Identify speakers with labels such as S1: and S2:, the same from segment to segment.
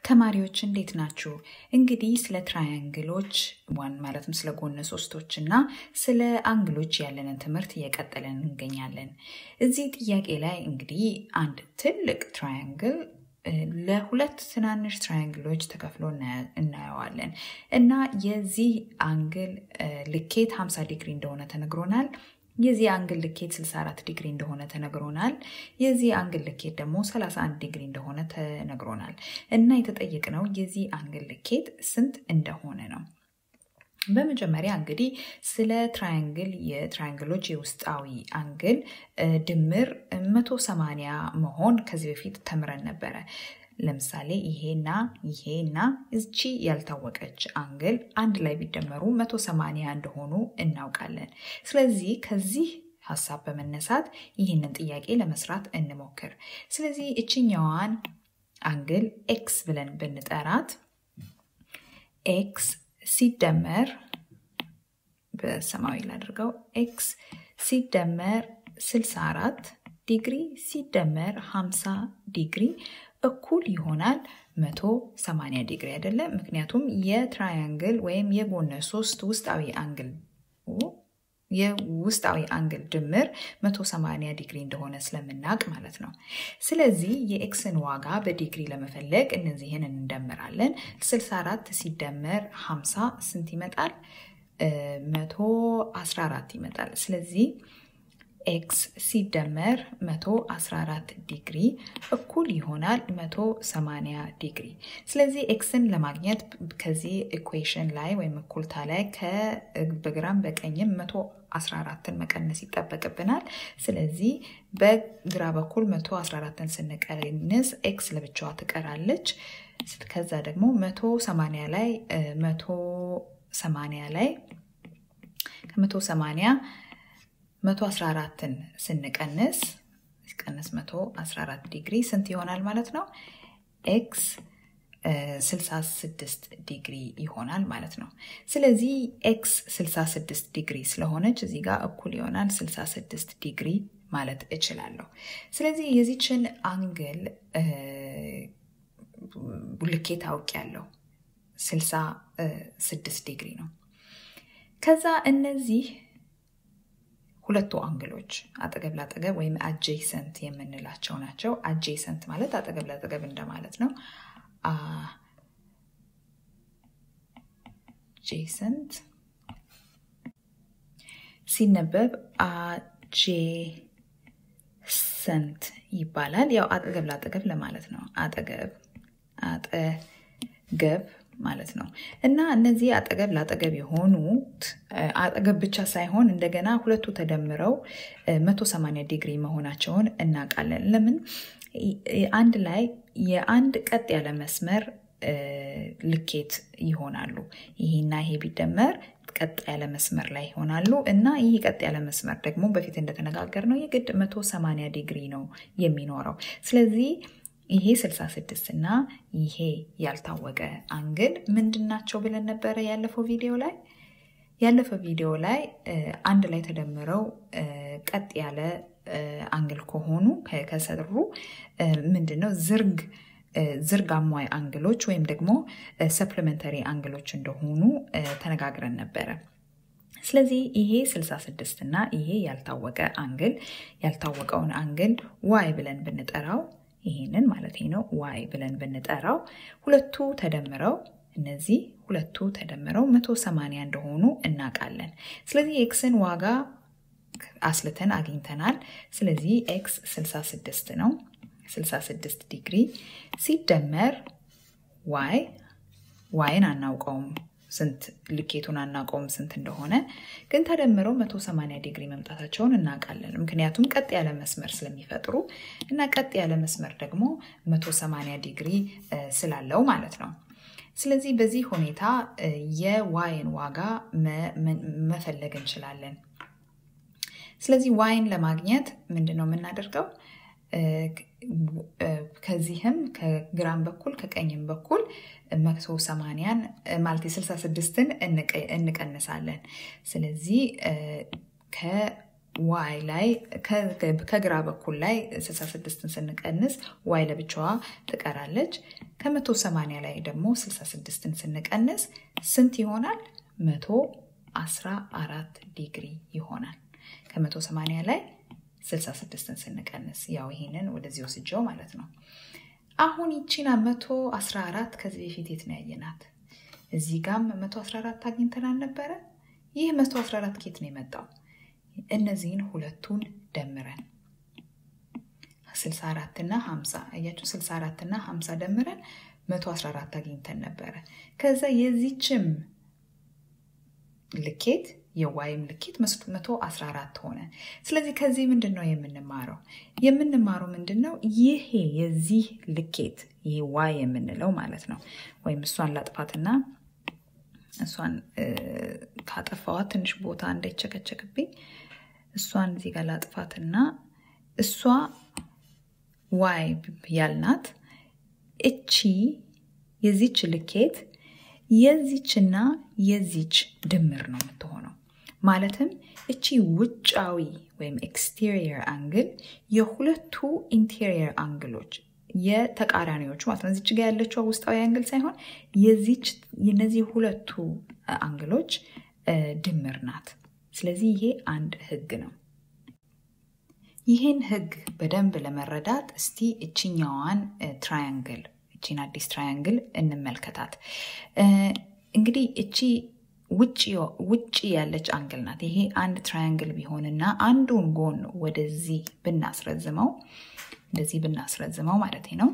S1: ተማሪዎች እንዴት ናችሁ? እንግዲህ ስለ ትራያንግሎች ዋን ማለትም ስለ ጎነ ሶስቶች እና ስለ አንግሎች ያለንን ትምህርት እየቀጠለን እንገኛለን። እዚህ ጥያቄ ላይ እንግዲህ አንድ ትልቅ ትራያንግል ለሁለት ትናንሽ ትራያንግሎች ተከፍሎ እናየዋለን እና የዚህ አንግል ልኬት 50 ዲግሪ እንደሆነ ተነግሮናል። የዚህ አንግል ልኬት 64 ዲግሪ እንደሆነ ተነግሮናል። የዚህ አንግል ልኬት ደግሞ 31 ዲግሪ እንደሆነ ተነግሮናል እና የተጠየቅነው የዚህ አንግል ልኬት ስንት እንደሆነ ነው። በመጀመሪያ እንግዲህ ስለ ትራያንግል የትራያንግሎች የውስጣዊ አንግል ድምር 180 መሆን ከዚህ በፊት ተምረን ነበረ። ለምሳሌ ይሄና ይሄና እቺ ያልታወቀች አንግል አንድ ላይ ቢደመሩ 180 እንደሆኑ እናውቃለን። ስለዚህ ከዚህ ሀሳብ በመነሳት ይህንን ጥያቄ ለመስራት እንሞክር። ስለዚህ እችኛዋን አንግል ኤክስ ብለን ብንጠራት ኤክስ ሲደመር በሰማያዊ ላድርገው ኤክስ ሲደመር 64 ዲግሪ ሲደመር 50 ዲግሪ እኩል ይሆናል 180 ዲግሪ አይደለም። ምክንያቱም የትራያንግል ወይም የጎነ ሶስት ውስጣዊ አንግል የውስጣዊ አንግል ድምር 180 ዲግሪ እንደሆነ ስለምናውቅ ማለት ነው። ስለዚህ የኤክስን ዋጋ በዲግሪ ለመፈለግ እነዚህን እንደምራለን። 64 ሲደመር 50 ስንት ይመጣል? 114 ይመጣል። ስለዚህ ኤክስ ሲደመር 114 ዲግሪ እኩል ይሆናል 180 ዲግሪ። ስለዚህ ኤክስን ለማግኘት ከዚህ ኢኩዌሽን ላይ ወይም እኩልታ ላይ በግራም በቀኝም 114ን መቀነስ ይጠበቅብናል። ስለዚህ በግራ በኩል 114ን ስንቀንስ ኤክስ ለብቻዋ ትቀራለች። ከዛ ደግሞ 180 ላይ 180 ላይ ከ180 114ን ስንቀንስ ሲቀንስ 114 ዲግሪ ስንት ይሆናል ማለት ነው? ኤክስ 66 ዲግሪ ይሆናል ማለት ነው። ስለዚህ ኤክስ 66 ዲግሪ ስለሆነች እዚህ ጋር እኩል ይሆናል 66 ዲግሪ ማለት እችላለሁ። ስለዚህ የዚችን አንግል ልኬት አውቄያለሁ። 66 ዲግሪ ነው። ከዛ እነዚህ ሁለቱ አንግሎች አጠገብ ላጠገብ ወይም አጄሰንት የምንላቸው ናቸው። አጄሰንት ማለት አጠገብ ላጠገብ እንደማለት ነው። አጄሰንት ሲነበብ አጄሰንት ይባላል። ያው አጠገብ ላጠገብ ለማለት ነው። አጠገብ አጠገብ ማለት ነው እና እነዚህ አጠገብ ላጠገብ የሆኑት አጠገብ ብቻ ሳይሆን እንደገና ሁለቱ ተደምረው 180 ዲግሪ መሆናቸውን እናውቃለን። ለምን አንድ ላይ የአንድ ቀጥ ያለ መስመር ልኬት ይሆናሉ። ይሄና ይሄ ቢደመር ቀጥ ያለ መስመር ላይ ይሆናሉ እና ይህ ቀጥ ያለ መስመር ደግሞ በፊት እንደተነጋገር ነው የግድ 180 ዲግሪ ነው የሚኖረው። ስለዚህ ይሄ 66 እና ይሄ ያልታወቀ አንግል ምንድን ናቸው ብለን ነበረ ያለፈው ቪዲዮ ላይ ያለፈው ቪዲዮ ላይ አንድ ላይ ተደምረው ቀጥ ያለ አንግል ከሆኑ ከሰሩ ምንድን ነው ዝርግ ዝርግ አሟይ አንግሎች ወይም ደግሞ ሰፕሊመንተሪ አንግሎች እንደሆኑ ተነጋግረን ነበረ። ስለዚህ ይሄ 66 እና ይሄ ያልታወቀ አንግል ያልታወቀውን አንግል ዋይ ብለን ብንጠራው ይሄንን ማለት ነው ዋይ ብለን ብንጠራው ሁለቱ ተደምረው እነዚህ ሁለቱ ተደምረው 180 እንደሆኑ እናውቃለን። ስለዚህ ኤክስን ዋጋ አስልተን አግኝተናል። ስለዚህ ኤክስ 66 ነው። 66 ዲግሪ ሲደመር ዋይ ዋይን አናውቀውም ስንት ልኬቱን አናውቀውም ስንት እንደሆነ ግን ተደምረው 180 ዲግሪ መምጣታቸውን እናውቃለን። ምክንያቱም ቀጥ ያለ መስመር ስለሚፈጥሩ እና ቀጥ ያለ መስመር ደግሞ 180 ዲግሪ ስላለው ማለት ነው። ስለዚህ በዚህ ሁኔታ የዋይን ዋጋ መፈለግ እንችላለን። ስለዚህ ዋይን ለማግኘት ምንድን ነው የምናደርገው? ከዚህም ከግራም በኩል ከቀኝም በኩል መቶ ሰማንያን ማለት የስልሳ ስድስትን እንቀንሳለን። ስለዚህ ዋይ ላይ ከግራ በኩል ላይ 66ን ስንቀንስ ዋይ ለብቻዋ ትቀራለች። ከ180 ላይ ደግሞ 66ን ስንቀንስ ስንት ይሆናል? 114 ዲግሪ ይሆናል። ከ180 ላይ 66ን ስንቀንስ ያው ይሄንን ወደዚህ ወስጀው ማለት ነው። አሁን ይቺና 114 ከዚህ በፊት የት ነው ያየናት? እዚህ ጋም 114 አግኝተን አልነበረ? ይህ 114 ኬት ነው የመጣው? እነዚህን ሁለቱን ደምረን 64 እና 50 አያችሁ፣ 64 እና 50 ደምረን 114 አግኝተን ነበረ። ከዛ የዚችም ልኬት የዋይም ልኬት 114 ሆነ። ስለዚህ ከዚህ ምንድን ነው የምንማረው? የምንማረው ምንድን ነው? ይሄ የዚህ ልኬት ይሄ ዋይ የምንለው ማለት ነው። ወይም እሷን ላጥፋትና እሷን ካጠፋዋት ትንሽ ቦታ እንዳይቸከቸክብኝ እሷን እዚህ ጋር ላጥፋትና እሷ ዋይ ያልናት እቺ የዚች ልኬት የዚችና የዚች ድምር ነው የምትሆነው። ማለትም እቺ ውጫዊ ወይም ኤክስቴሪየር አንግል የሁለቱ ኢንቴሪየር አንግሎች የተቃራኒዎቹ ማለት ነው። እዚች ጋ ያለችው ውስጣዊ አንግል ሳይሆን የዚች የነዚህ ሁለቱ አንግሎች ድምር ናት። ስለዚህ ይሄ አንድ ህግ ነው። ይህን ህግ በደንብ ለመረዳት እስቲ እችኛዋን ትራያንግል እቺን አዲስ ትራያንግል እንመልከታት። እንግዲህ እቺ ውጭ ያለች አንግል ናት። ይሄ አንድ ትራያንግል ቢሆንና አንዱን ጎን ወደዚህ ብናስረዝመው እንደዚህ ብናስረዝመው ማለት ነው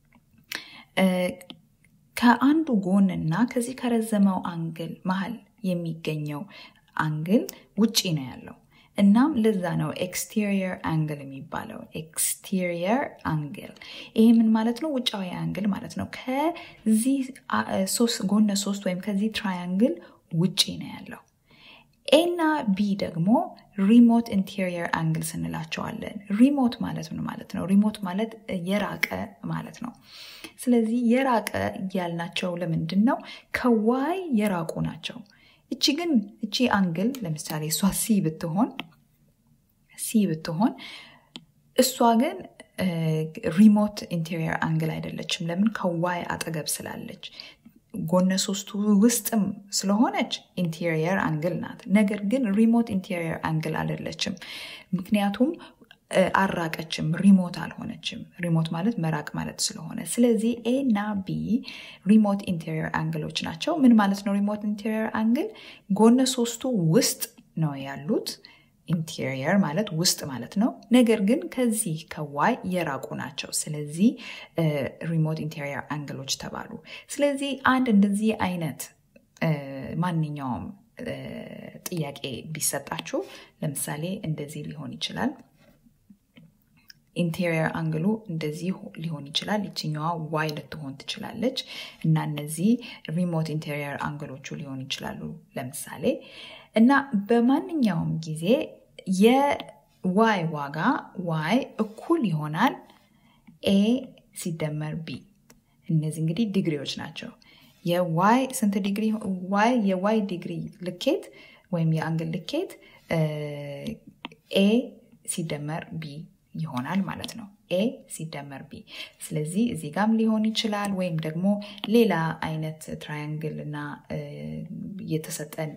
S1: ከአንዱ ጎንና ከዚህ ከረዘመው አንግል መሀል የሚገኘው አንግል ውጪ ነው ያለው። እናም ለዛ ነው ኤክስቴሪየር አንግል የሚባለው። ኤክስቴሪየር አንግል ይሄ ምን ማለት ነው? ውጫዊ አንግል ማለት ነው። ከዚህ ጎነ ሶስት ወይም ከዚህ ትራያንግል ውጪ ነው ያለው። ኤ እና ቢ ደግሞ ሪሞት ኢንቴሪየር አንግል ስንላቸዋለን። ሪሞት ማለት ምን ማለት ነው? ሪሞት ማለት የራቀ ማለት ነው። ስለዚህ የራቀ ያልናቸው ለምንድን ነው? ከዋይ የራቁ ናቸው። እቺ ግን እቺ አንግል ለምሳሌ እሷ ሲ ብትሆን ሲ ብትሆን እሷ ግን ሪሞት ኢንቴሪየር አንግል አይደለችም። ለምን? ከዋይ አጠገብ ስላለች ጎነ ሶስቱ ውስጥም ስለሆነች ኢንቴሪየር አንግል ናት። ነገር ግን ሪሞት ኢንቴሪየር አንግል አይደለችም። ምክንያቱም አራቀችም፣ ሪሞት አልሆነችም። ሪሞት ማለት መራቅ ማለት ስለሆነ፣ ስለዚህ ኤ እና ቢ ሪሞት ኢንቴሪየር አንግሎች ናቸው። ምን ማለት ነው? ሪሞት ኢንቴሪየር አንግል ጎነ ሶስቱ ውስጥ ነው ያሉት። ኢንቴሪየር ማለት ውስጥ ማለት ነው። ነገር ግን ከዚህ ከዋይ የራቁ ናቸው። ስለዚህ ሪሞት ኢንቴሪየር አንግሎች ተባሉ። ስለዚህ አንድ እንደዚህ አይነት ማንኛውም ጥያቄ ቢሰጣችሁ ለምሳሌ እንደዚህ ሊሆን ይችላል። ኢንቴሪየር አንግሉ እንደዚህ ሊሆን ይችላል። ይችኛዋ ዋይ ልትሆን ትችላለች እና እነዚህ ሪሞት ኢንቴሪየር አንግሎቹ ሊሆኑ ይችላሉ ለምሳሌ እና በማንኛውም ጊዜ የዋይ ዋጋ ዋይ እኩል ይሆናል ኤ ሲደመር ቢ። እነዚህ እንግዲህ ዲግሪዎች ናቸው። የዋይ ስንት ዲግሪ ዋይ የዋይ ዲግሪ ልኬት ወይም የአንግል ልኬት ኤ ሲደመር ቢ ይሆናል ማለት ነው። ኤ ሲደመር ቢ። ስለዚህ እዚህ ጋም ሊሆን ይችላል ወይም ደግሞ ሌላ አይነት ትራያንግል እና የተሰጠን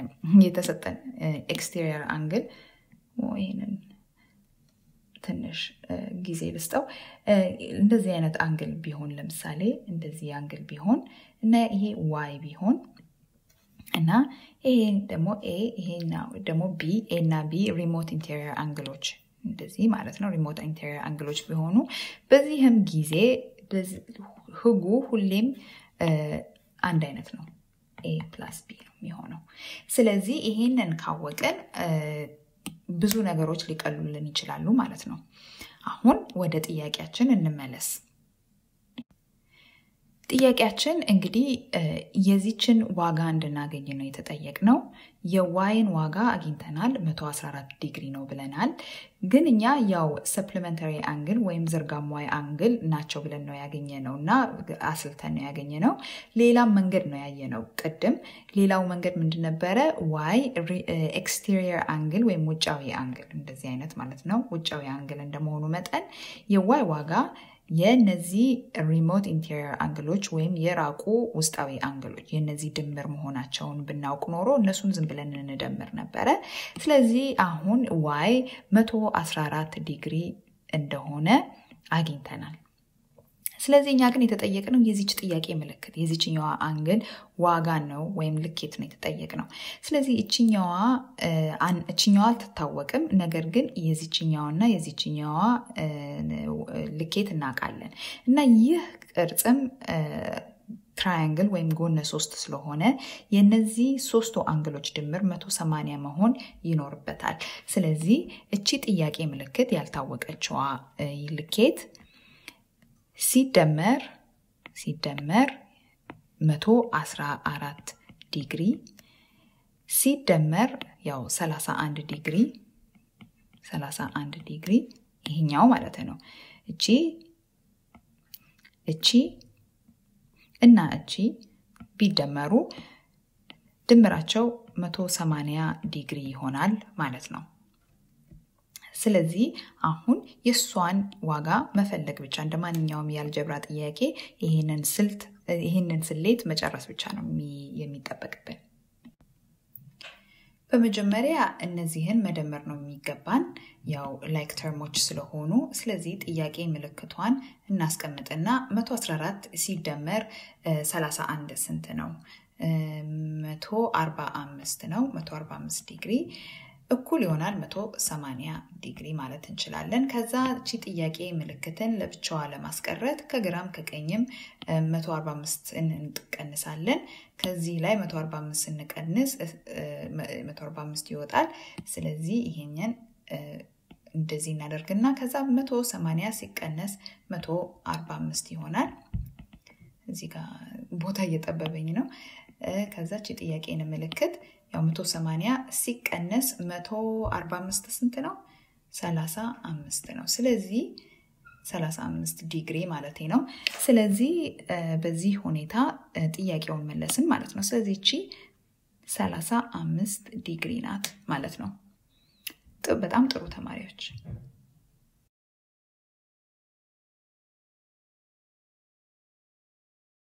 S1: ኤክስቴሪየር አንግል ይህንን ትንሽ ጊዜ ልስጠው። እንደዚህ አይነት አንግል ቢሆን ለምሳሌ እንደዚህ አንግል ቢሆን እና ይሄ ዋይ ቢሆን እና ይሄ ደግሞ ኤ ይሄ ደግሞ ቢ ኤ እና ቢ ሪሞት ኢንቴሪየር አንግሎች እንደዚህ ማለት ነው። ሪሞት ኢንቴሪየር አንግሎች ቢሆኑ በዚህም ጊዜ ህጉ ሁሌም አንድ አይነት ነው። ኤ ፕላስ ቢ ነው የሚሆነው። ስለዚህ ይሄንን ካወቅን ብዙ ነገሮች ሊቀሉልን ይችላሉ ማለት ነው። አሁን ወደ ጥያቄያችን እንመለስ። ጥያቄያችን እንግዲህ የዚችን ዋጋ እንድናገኝ ነው የተጠየቅነው። የዋይን ዋጋ አግኝተናል 114 ዲግሪ ነው ብለናል። ግን እኛ ያው ሰፕሊመንታሪ አንግል ወይም ዝርጋም ዋይ አንግል ናቸው ብለን ነው ያገኘ ነው እና አስልተን ነው ያገኘ ነው። ሌላም መንገድ ነው ያየ ነው ቅድም። ሌላው መንገድ ምንድን ነበረ? ዋይ ኤክስቴሪየር አንግል ወይም ውጫዊ አንግል እንደዚህ አይነት ማለት ነው። ውጫዊ አንግል እንደመሆኑ መጠን የዋይ ዋጋ የነዚህ ሪሞት ኢንቴሪየር አንግሎች ወይም የራቁ ውስጣዊ አንግሎች የነዚህ ድምር መሆናቸውን ብናውቅ ኖሮ እነሱን ዝም ብለን እንደምር ነበረ። ስለዚህ አሁን ዋይ 114 ዲግሪ እንደሆነ አግኝተናል። ስለዚህ እኛ ግን የተጠየቅነው የዚች ጥያቄ ምልክት የዚችኛዋ አንግል ዋጋ ነው ወይም ልኬት ነው የተጠየቅነው። ስለዚህ እችኛዋ እችኛዋ አልትታወቅም፣ ነገር ግን የዚችኛዋና የዚችኛዋ ልኬት እናውቃለን እና ይህ ቅርጽም ትራያንግል ወይም ጎነ ሶስት ስለሆነ የነዚህ ሶስቱ አንግሎች ድምር 180 መሆን ይኖርበታል። ስለዚህ እቺ ጥያቄ ምልክት ያልታወቀችዋ ልኬት ሲደመር ሲደመር 114 ዲግሪ ሲደመር ያው 31 ዲግሪ 31 ዲግሪ ይሄኛው ማለት ነው። እቺ እቺ እና እቺ ቢደመሩ ድምራቸው 180 ዲግሪ ይሆናል ማለት ነው። ስለዚህ አሁን የእሷን ዋጋ መፈለግ ብቻ እንደ ማንኛውም የአልጀብራ ጥያቄ ይህንን ስልት ይህንን ስሌት መጨረስ ብቻ ነው የሚጠበቅብን። በመጀመሪያ እነዚህን መደመር ነው የሚገባን ያው ላይክ ተርሞች ስለሆኑ። ስለዚህ ጥያቄ ምልክቷን እናስቀምጥና 114 ሲደመር 31 ስንት ነው? 145 ነው። 145 ዲግሪ እኩል ይሆናል 180 ዲግሪ ማለት እንችላለን። ከዛ እቺ ጥያቄ ምልክትን ለብቻዋ ለማስቀረት ከግራም ከቀኝም 145 እንቀንሳለን። ከዚህ ላይ 145 ስንቀንስ 145 ይወጣል። ስለዚህ ይሄንን እንደዚህ እናደርግና ከዛ 180 ሲቀነስ 145 ይሆናል። እዚህ ጋር ቦታ እየጠበበኝ ነው። ከዛች የጥያቄን ምልክት ያው 180 ሲቀነስ 145 ስንት ነው? 35 ነው። ስለዚህ 35 ዲግሪ ማለት ነው። ስለዚህ በዚህ ሁኔታ ጥያቄውን መለስን ማለት ነው። ስለዚህ እቺ 35 ዲግሪ ናት ማለት ነው። በጣም ጥሩ ተማሪዎች